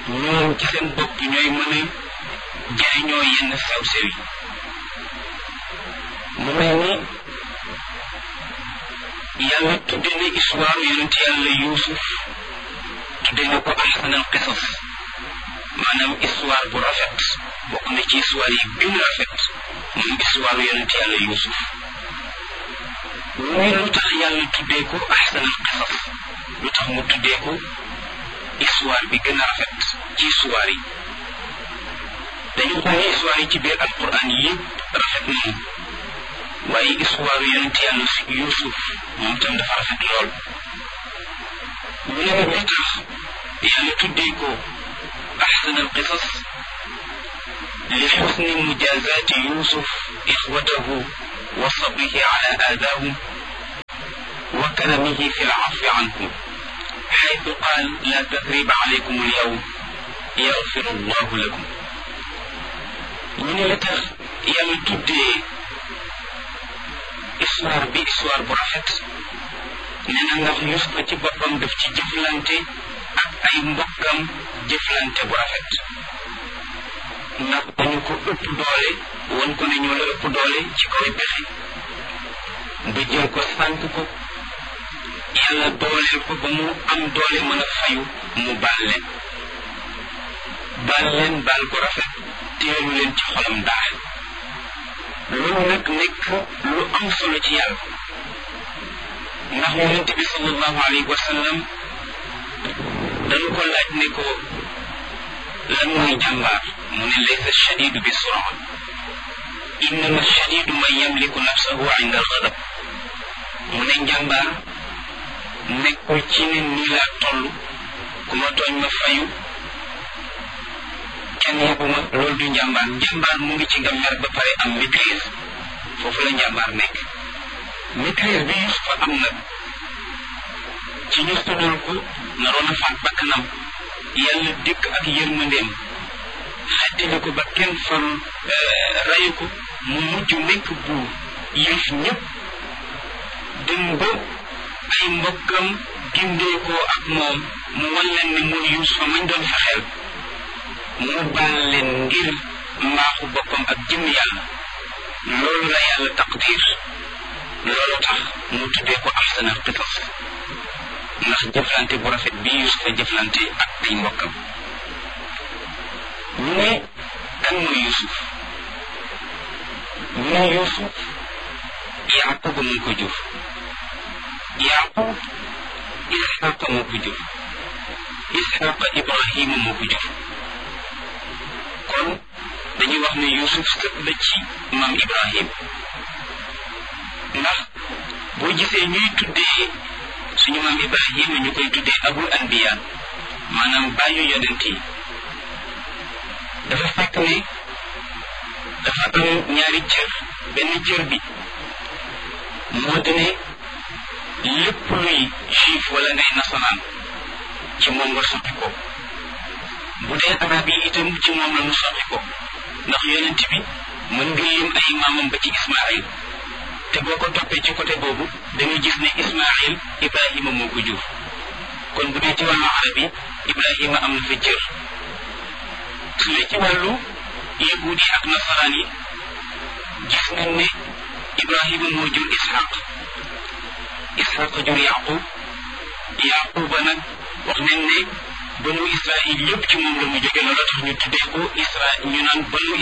ñoom ci seen bopp ñooy mën a jëriñoo yenn sew-sew yi mu mel ni yàlla tudde na histoire yonent yàlla yuusuf tudde na ko ahsanal qisas maanaam histoire bu rafet bokk na ci histoire yi gën a rafet moom histoire yonent yàlla yuusuf muy lu tax yàlla tuddee ko ahsanal qisas lu tax mu tuddee ko histoire bi gën a rafet ci histoire yi dañu xool ni histoire yi ci biir alquran yëpp rafet nañu waaye histoire yonent yàlla yuusuf moom tam dafa rafet lool ñu ne lu tax yàlla tuddee ko أحسن القصص لحسن مجازاة يوسف إخوته وصبره على آذاهم وكرمه في العفو عنهم حيث قال لا تثريب عليكم اليوم يغفر الله لكم من لتخ يالا تودي histoire bi histoire bu rafet nee na ndax Yusufa ci boppam daf ci jëflante ak ay mbokkam jëflante bu rafet ndax dañu ko ëpp doole won ko ne ñoo la ëpp doole ci kaw pexe ba jël ko sànk ko yàlla dooleel ko ba mu am doole mën a fayu mu baal leen baal leen baal ko rafet teelu leen ci xolam daal loolu nag nekk lu am solo ci yàlla ndax yonent bi sallallahu alayhi wa sallam dañu ko laaj ne ko lan mooy jàmbaar mu ne laysa shadidu bi sura innama shadidu man yamliku nafsahu inda alxadab mu ne njàmbaar nekkul ci ne nii laa toll ku ma tooñ ma fayu kenn yebbu ma loolu du njàmbaar njàmbaar mu ngi ci nga mer ba pare am maîtrise foofu la njàmbaar nekk maîtrise bi Yusufa am nag ci ñu tuddal ko naroon a faat bakkanam yàlla dikk ak yërmandeem xettali ko ba kenn fal rayu ko mu mujj nekk buur yëf ñëpp dem ba ay mbokkam gindeekoo ak moom mu wan leen ne mooy Yusufa mañ doon fexeel mu baal leen ngir mbaaxu boppam ak jëm yàlla loolu la yàlla taqdir loolu tax mu tuddee ko ahsanal qisas ndax jëflante bu rafet bi Yusufa jëflante ak ay mbokkam ñu ne kan mooy Yusuf ñu ne Yusuf Yaquba moo ko jur Yaqub Isxaqa moo ko jur Isxaqa Ibrahima moo ko jur kon dañuy wax ne Yusuf sët la ci maam Ibrahim ndax boo gisee ñuy tuddee suñu maam Ibrahima ñu koy tuddee abul anbiya maanaam bàyyu yonent yi dafa fekk ne dafa am ñaari cër benn cër bi moo di ne lépp luy juif wala ngay nasaraan ci moom nga sotti ko bu dee arab yi itam ci moom la mu sotti ko ndax yonent bi mën nga lim ay maamam ba ci Ismaayil te boo ko toppee ci côté boobu dañuy gis ne Ismaayil Ibrahima moo ko jur kon bu dee ci wàllu arab yi Ibrahima am na fa cër su dee ci wàllu yahuud yi ak nasaraan yi gis nañ ne Ibrahima moo jur Ishaq Ishaq jur Yaqub Yaquba nag wax nañ ne banu Israil yëpp ci moom la mu jóge loolu tax ñu tuddee ko Isra ñu naan banu